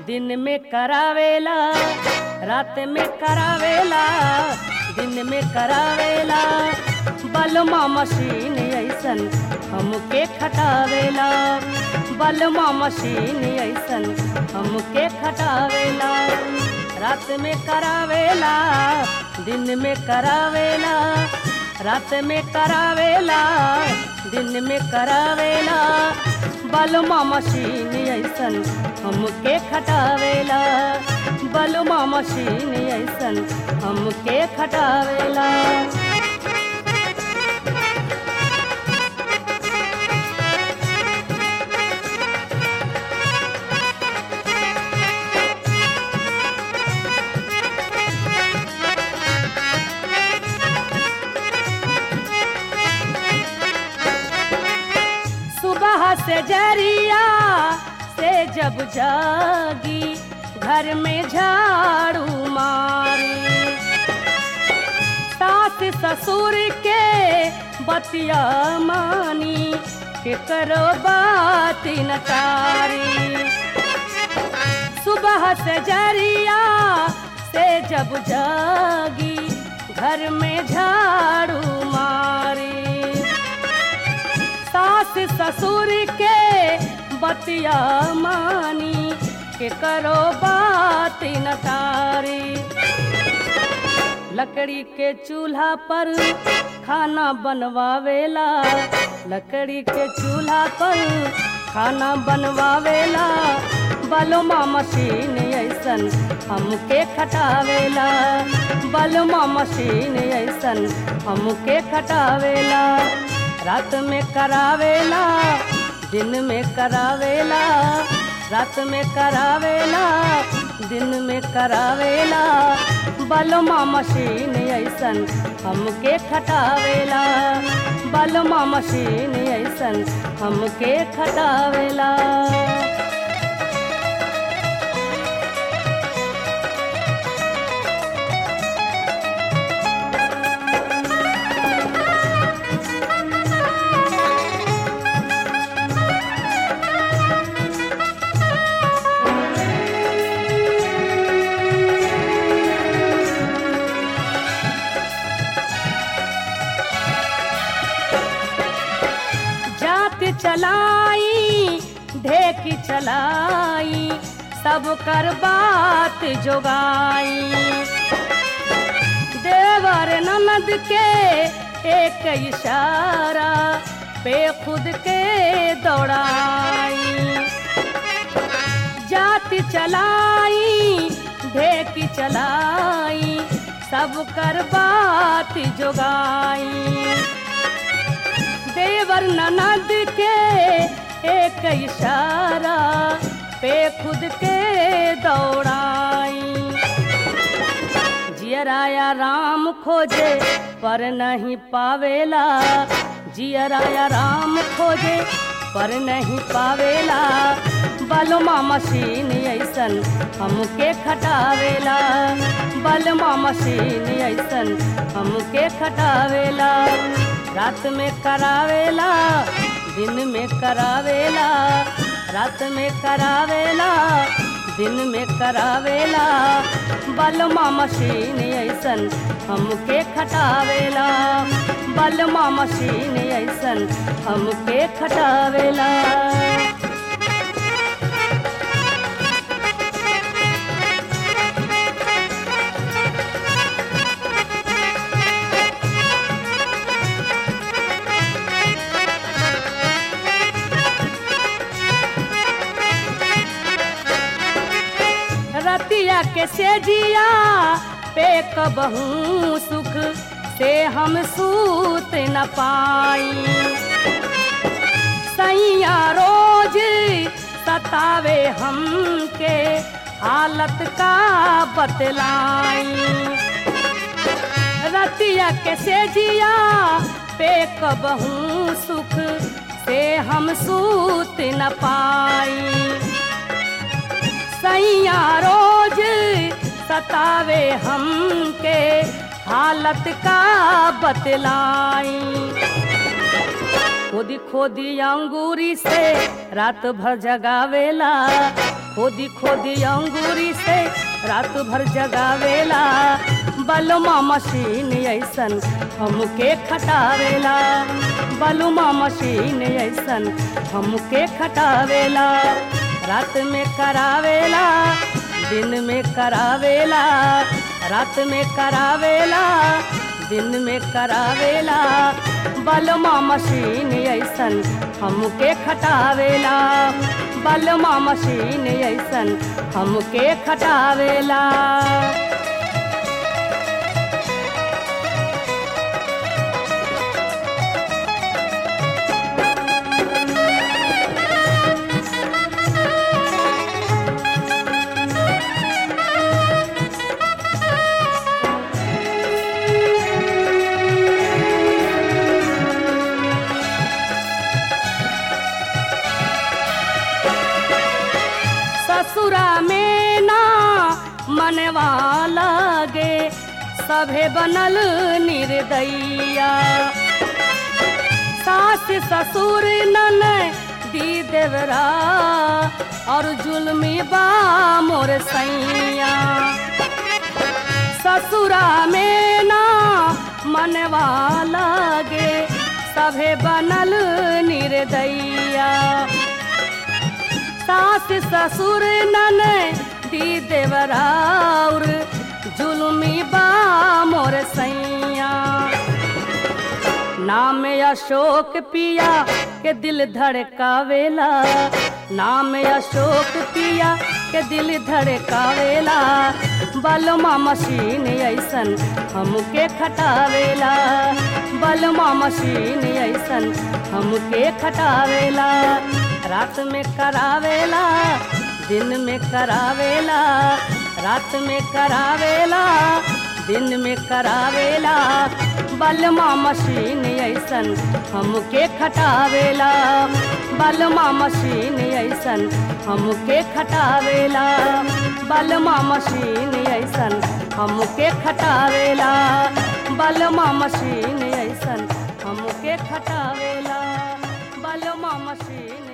दिन में करावेला रात में करावेला दिन में करावेला बलमा मशीन ऐसन हमके खटावेला बलमा मशीन ऐसन हमके खटावेला रात में करावेला दिन में करावेला रात में करावेला दिन में करावेला बलमा मशीन ऐसन हमके खटावेला बलमा मशीन ऐसन हमके खटावेला सुबह से जरिया से जब जागी घर में झाड़ू मारी सास ससुर के बतिया मानी के करो बात न तारी सुबह से जरिया से जब जागी घर में झाड़ू मारी सास ससुर के बतिया मानी के करो बात न तारी लकड़ी के चूल्हा पर खाना बनवावेला लकड़ी के चूल्हा पर खाना बनवावेला बलमा मशीन ऐसन हमके खटावेला बलमा मशीन ऐसन हमके खटावेला रात में करावेला दिन में करावेला रात में करावेला दिन में करावेला बलमा मशीन ऐसन हमके खटावेला बलमा मशीन ऐसन हमके खटावेला जात चलाई ढेकी चलाई सब कर बात जोगाई देवर ननद के एक इशारा पे खुद के दौड़ाई जाति चलाई ढेकी चलाई सब कर बात जोगाई देवर ननद के एक इशारा पे खुद के दौड़ाई जियराया राम खोजे पर नहीं पावेला जियराया राम खोजे पर नहीं पावेला बलमा मशीन ऐसन हमके खटावेला बलमा मशीन ऐसन हमके खटावेला रात में करावेला दिन में करावेला रात में करावेला दिन में करावेला बलमा मशीन ऐसन हमके खटावेला बलमा मशीन ऐसन हमके खटावेला रतिया के सेजिया पे कबहू सुख से हम सूत न पाई सैया रोज सतावे हमके हालत का बतलाई रतिया के सेजिया पे कबहू सुख से हम सूत न पाई सैया रोज सतावे हमके हालत का बतलाई खोदी खोदी अंगूरी से रात भर जगावेला खोदी खोदी अंगूरी से रात भर जगावेला बलमा मशीन ऐसन हमके खटावेला बलमा मशीन ऐसन हमके खटावेला रात में करावेला दिन में करावेला रात में करावेला दिन में करावेला बलमा मशीन ऐसन हमके खटावेला बलमा मशीन ऐसन हमके खटावेला ससुरा में ना मनवा लगे सभे बनल निर्दैया सास ससुर नन दी देवरा और जुलमी बा मोर सैया ससुरा में ना मनवा लगे सभे बनल निर्दैया सास ससुर नन दी देवराउर जुलमी बा मोर सैया नाम अशोक पिया के दिल धड़कावेला नाम अशोक पिया के दिल धड़कावेला बलमा मशीन ऐसन हमके खटावेला बलमा मशीन ऐसन हमके खटावेला रात में करावेला दिन में करावेला रात में करावेला दिन में करावेला बलमा मशीन ऐसन हमके खटावेला बलमा मशीन ऐसन हमके खटावेला बलमा मशीन ऐसन हमके खटावेला बलमा मशीन ऐसन हमके खटावेला बलमा मशीन